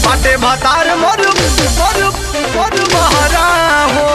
बाटे भतार मोर मोर मोर बहरा हो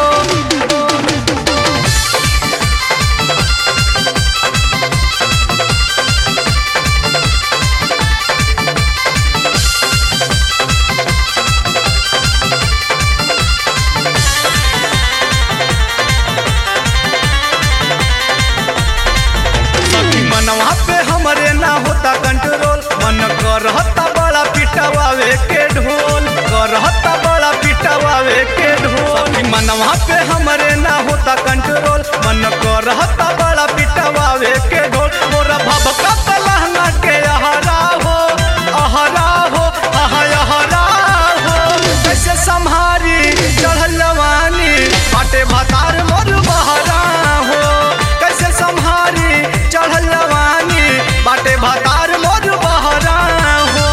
सखी मनवा पे हमरे ना होता कंट्रोल मन करहता बड़ा पिटवावे के ढोल करहता बड़ा पिटवावे के ढोल सखी मनवा पे हमरे ना होता कंट्रोल मन करहता बड़ा पिटवावे के ढोल मोरा भबका लहंगा के अहरा हो अहरा हो अह अहरा हो कैसे संहारी चढ़ल जवानी बाटे भतार मोर बहरा हो कैसे संहारी चढ़ल जवानी बाटे भतार मोर बहरा हो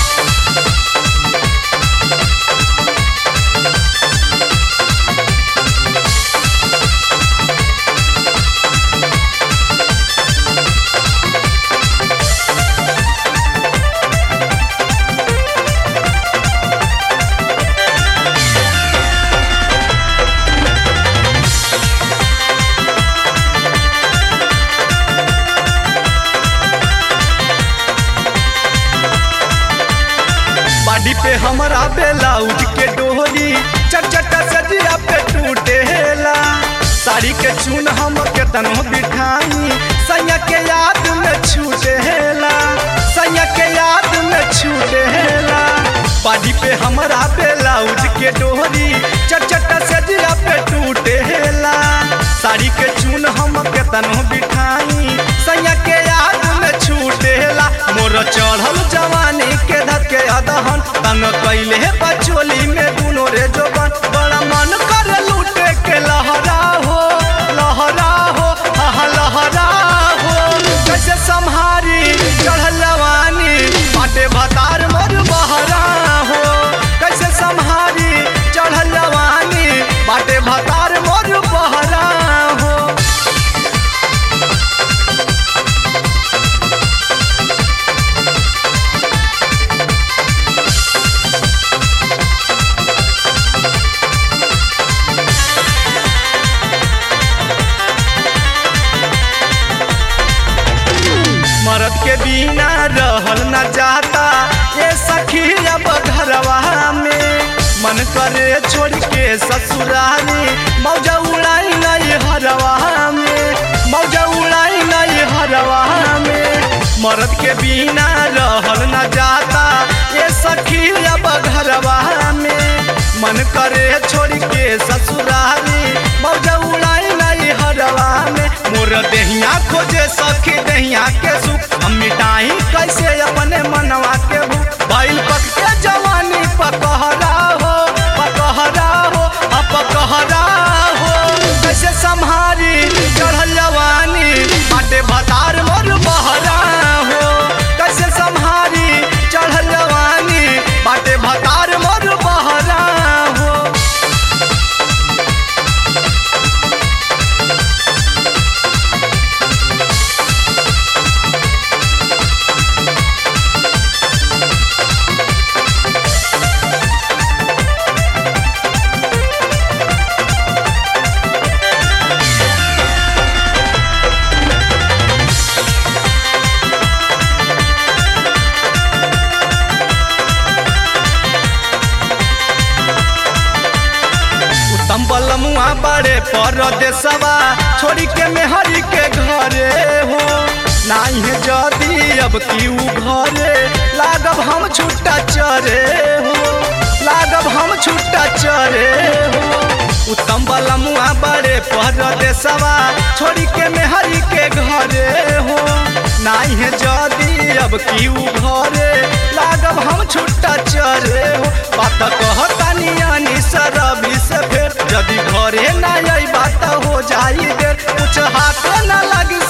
बाडी पे हमरा बेलाउज के डोरी चट चट सजिया पे टूटेला साड़ी के चून हम के तनो बिठाई सैया के याद में छूटेला सैया के याद में छूटेला बाडी पे हमरा बेलाउज के डोरी चट चट सजिया पे टूटेला साड़ी के चून हम के तनो बिठाई सैया के याद में छूटेला मोर चढ़ल जवानी के धके अदहन तंग कैले बचोली में दुनो रे जोबन बड़ा मन कर लूटे के लहरा हो लहरा हो हा लहरा हो कैसे संहारी चढ़ल जवानी बाटे भतार मोर बहरा हो कैसे संहारी चढ़ल जवानी बाटे भतार मोर बहरा हो मरद के बिना रहल न जाता ये सखी अब घरवा में मन करे छोड़ के ससुरारी मौजा उड़ाई नहीं हरवा में मौजा उड़ाई नहीं हरवा में मरद के बिना रहल न जाता ये सखी अब घरवा में मन करे छोड़ के ससुरारी मौजा उड़ाई नहीं हरवा में मोर देहिया खोजे सखी देहिया के सुख हम मिटाई कैसे अपने मनवा के भूख भइल पक के जवानी पकहरा हो पकहरा हो अब पकहरा हो कैसे संहारी चढ़ल जवानी बाटे भतार मोर बहरा हो कैसे संहारी चढ़ल जवानी बाटे भतार मोर बहरा हो उत्तम बलमुआ बड़े परदेसवा छोड़ी के मेहरी के घरे हो नाही है जदी अब की उ घरे लागब हम छुट्टा चरे हो लागब हम छुट्टा चरे हो उत्तम बलमुआ बड़े परदेसवा छोड़ी के मेहरी के घरे हो नाही है जदी अब की उ घरे लागब हम छुट्टा चरे हो बात कहतानी यानी सरबी से फेर यदि घरे ना आई बात हो जाई देर कुछ हाथ न लगी